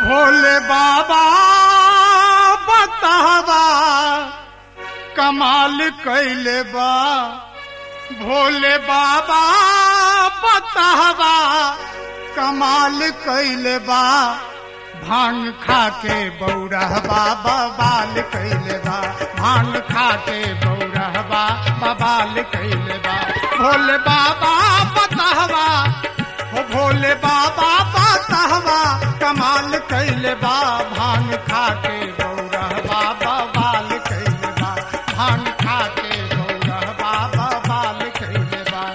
भोले बाबा बतावा कमाल कैले बा भोले बाबा बतावा कमाल कैले बा भांग खा के बौरहबा बबाल कैले बा भांग खा के बौरहबा बबाल कैले बा भोले बाबा बतावा हो भोले बाबा बतावा कमाल कैले बा भांग खा के बौरहबा बबाल कैले बा भांग खा के बौरहबा बबाल कैले बा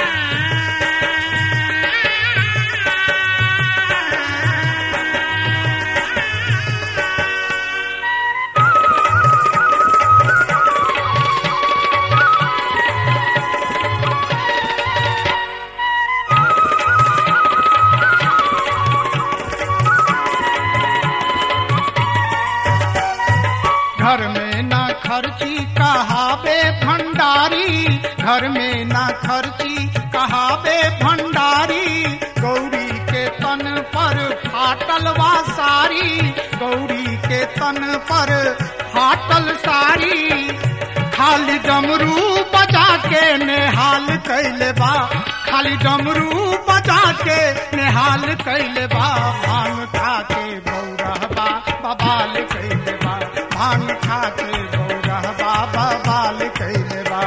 घर में ना खर्ची कहावे भंडारी घर में ना खर्ची कहावे भंडारी गौरी के तन पर फाटल वा सारी गौरी के तन पर फाटल सारी खाली डमरू बजा के नेहाल कैले बा खाली डमरू बजा के नेहाल कैले बा भांग खा के बौरहबा बबाल कैले बा भांग खा के बौरहबा बबाल कैले बा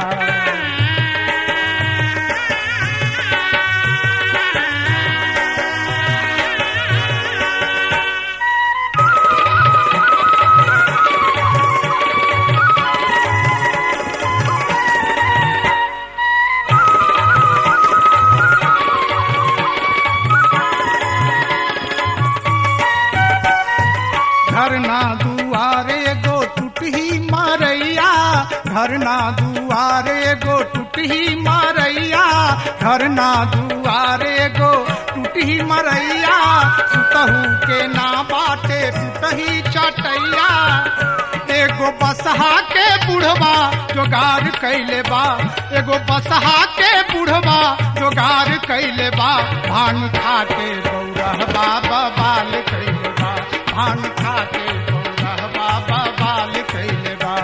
घर ना दुआरे गो टूटही मारैया घर ना दुआरे गो टूटही मारैया घर ना दुआरे गो टूटही मरैया सुतहू के ना बाटे टूटही चटैया एगो बसहा के बुढ़वा जोगार कैले बा एगो बसहा के बुढ़वा जोगार कैले बा भांग खा के बौरहबा बबाल कैले बा भांग खा के बौरहबा बबाल कैले बा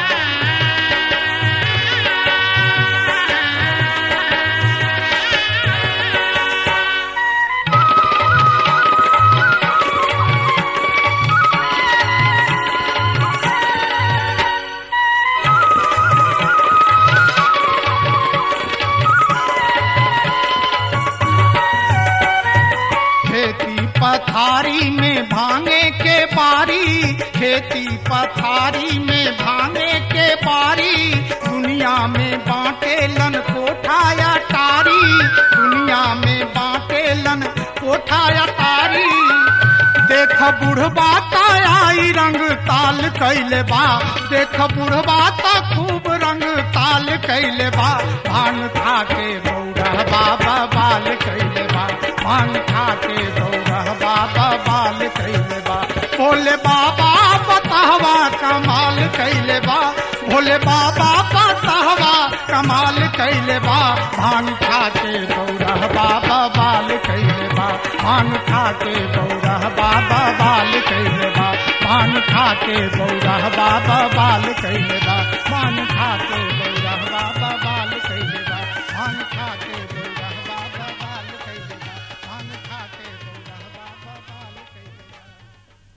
खेती पथारी में भांगे के बारी खेती पथारी में भांगे के बारी दुनिया में बांटे लन कोठाया तारी दुनिया में बांटे लन कोठाया तारी देख बुढ़बा आई रंग ताल कैले बा देख बुढ़बा खूब रंग ताल कैले बा भांग खा के बौरहबा बबाल कैले बा भांग खा के बौरहबा बबाल कैले बा भोले बाबा बताहवा कमाल कैले बा भोले बाबा बताहवा कमाल कैले बा भांग खा के बौरहबा बबाल कैले बा भांग खा के बौरहबा बबाल कैले बा भांग खा के बौरहबा बबाल कैले बा भांग खा के बौरहबा